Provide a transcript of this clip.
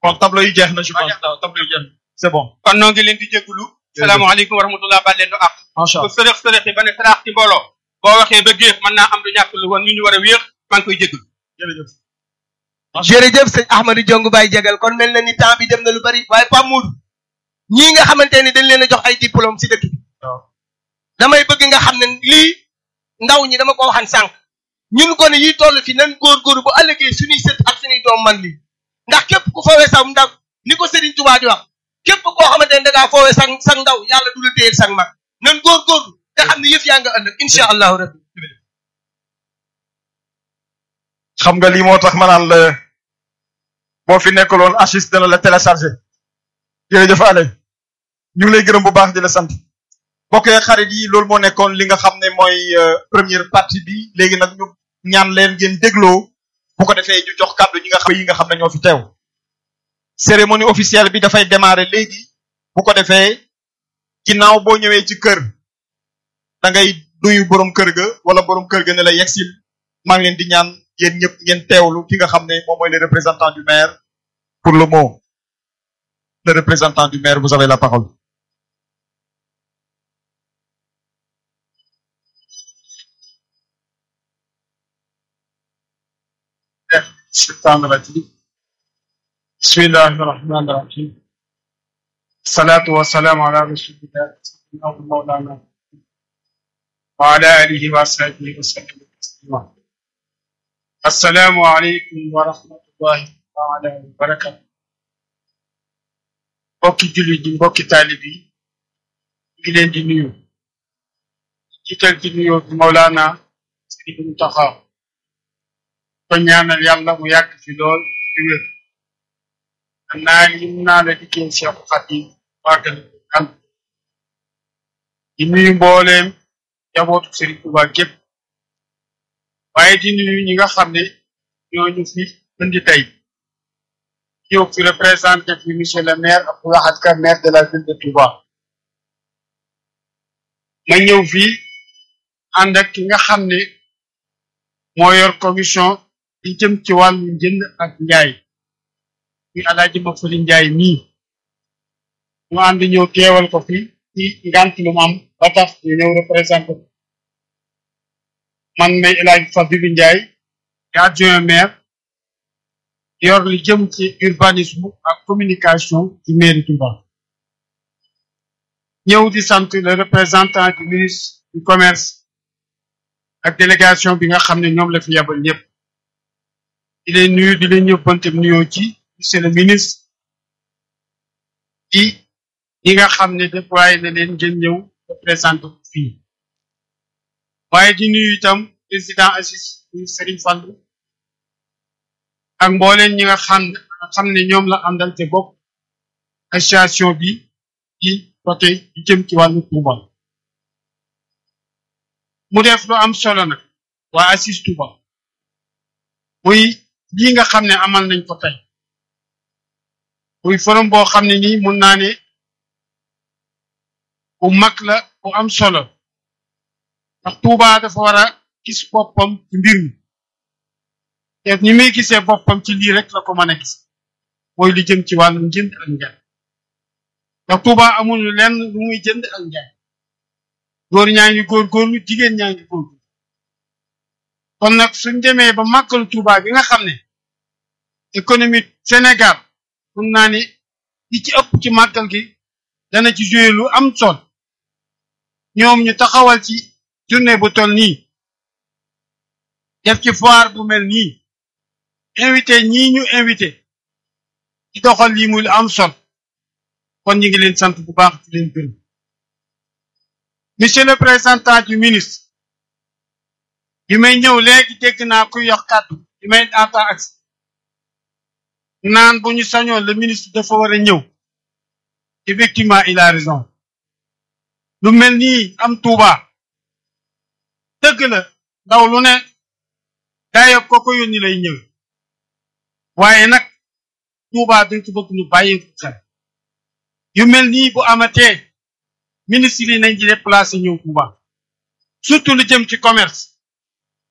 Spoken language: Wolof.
kon tableau yi jeex na je pense waaw tableau yi jeex na c'est bon kon noo ngi leen di jégalu salaamaaleykum wa rahmatullah baal leen du ak macha ku allah sërëx sërëx yi ba ne saraax ci mbooloo boo waxee ba géex mën naa am du ñàkk lu woon ñu ñu war a wéex maa ngi koy jégalu jërëjëf jërëjëf sëñ Ahmadou Diong Baye Jagal kon mel na ni temps bi dem na lu bari waaye Pape Modou ñii nga xamante ni dañ leen a jox ay diplôme si dëkk bi waaw damay bëgg nga xam ne lii ndaw ñi dama ko waxan sànq ñun ko ne yi toll fi nan góorgóorlu bu ëllëgee suñuy sët ak suñuy doom man lii ndax képp ku foowee sax ndaw ni ko Serigne Touba di wax képp koo xamante ne da ngaa foowee sa sa ndaw yàlla du la téyel sa mag nan góorgóorlu te xam ne yëf yaa nga ëllëg incha allahu rabbi xam nga lii moo tax ma naan la boo fi nekkaloon Achis dana la téléchargé jërëjëf Ale ñu ngi lay gërëm bu baax di la sant mbokk yi xarit yi loolu moo nekkoon li nga xam ne mooy euh, première partie bi léegi nag ñu ñaan leen ngeen dégloo bu ko defee ñu jox kàddu ñi nga xam yi nga xam ne ñoo fi teew cérémonie officielle bi dafay démarrer léegi bu ko defee ginnaaw boo ñëwee ci kër da ngay duyu borom kër ga wala borom kër ga ne la yegsil maa ngi leen di ñaan yéen ñëpp ngeen teewlu ki nga xam ne moom mooy le représentant du maire pour le mot le représentant du maire vous avez la parole الشيطان الرجيم بسم الله الرحمن الرحيم الصلاة والسلام على رسول الله سيدنا ومولانا وعلى آله وصحبه وسلم تسليما السلام عليكم ورحمة الله تعالى وبركاته mbokki jullit yi mbokki taalib yi ñu ngi leen di nuyu jiital ci nuyu bi Mawlana Sëriñ Muntaxa ko ñaanal yàlla mu yàgg fi lool di wér naa lim naa la liggéey Cheikh Khadim wàggal kan di nuyu mbooleem jabootu Serigne Touba gépp waaye di nuyu ñi nga xam ne ñooñu fi indi tey ñëw fi représenté fi monsieur le maire Abdou Lahad Ka maire de la ville de Touba ma ñëw fii ànd ak ki nga xam ne moo yor commission di jëm ci wàllu njënd ak njaay mi alaaji ma fëli njaay mii ñu ànd ñëw teewal ko fi ci ngant lu mu am ba tax ñu ñëw représenté ko man may alaaji Fadilu Njaay di adjoint maire yor li jëm ci urbanisme ak communication ci mairie Touba ñëw di sant le représentant du ministre du commerce ak délégation bi nga xam ne ñoom la fi yabal ñëpp di leen nuyu di leen yóbbante nuyoo ci monsieur le ministre di ñi nga xam ne déployé na leen ngeen ñëw représenté ko fii waaye di nuyu itam président Assis Serigne Fallou ak mbooleen ñi nga xam xam ne ñoom la àndal te bokk association bi di côté di jëm ci wàllu Touba mu def lu am solo nag waa Assis Touba muy lii nga xam ne amal nañ ko tey muy forum boo xam ne nii mun naa ne bu mag la bu am solo ndax Touba dafa war a gis boppam ci mbir mi te ni muy gisee boppam ci lii rek la ko mën a gis mooy li jëm ci wàllum jënd ak njaay ndax Touba amul lenn lu muy jënd ak njaay góor ñaa ngi góorgóorlu jigéen ñaa ngi góorgóorlu kon nag suñ demee ba màggalu Touba bi nga xam ne économie Sénégal mun naa ni li ci ëpp ci màggal gi dana ci joué lu am sol ñoom ñu taxawal ci journée bu toll nii def ci foire bu mel nii invité ñii ñu invité ci doxal lii muy lu am sol kon ñu ngi leen sant bu baax di leen gërëm monsieur le représentant du ministre bi may ñëw léegi dégg naa kuy yox kàddu bi may daata ak naan bu ñu sañoon le ministre dafa war a ñëw effectivement il a raison lu mel nii am Touba dëgg la ndaw lu ne dayo ko ko yónni lay ñëw waaye nag Touba dañ ko bëgg ñu bàyyi ko xel yu mel nii bu amatee ministre yi nañ ci déplacé ñëw Touba surtout lu jëm ci commerce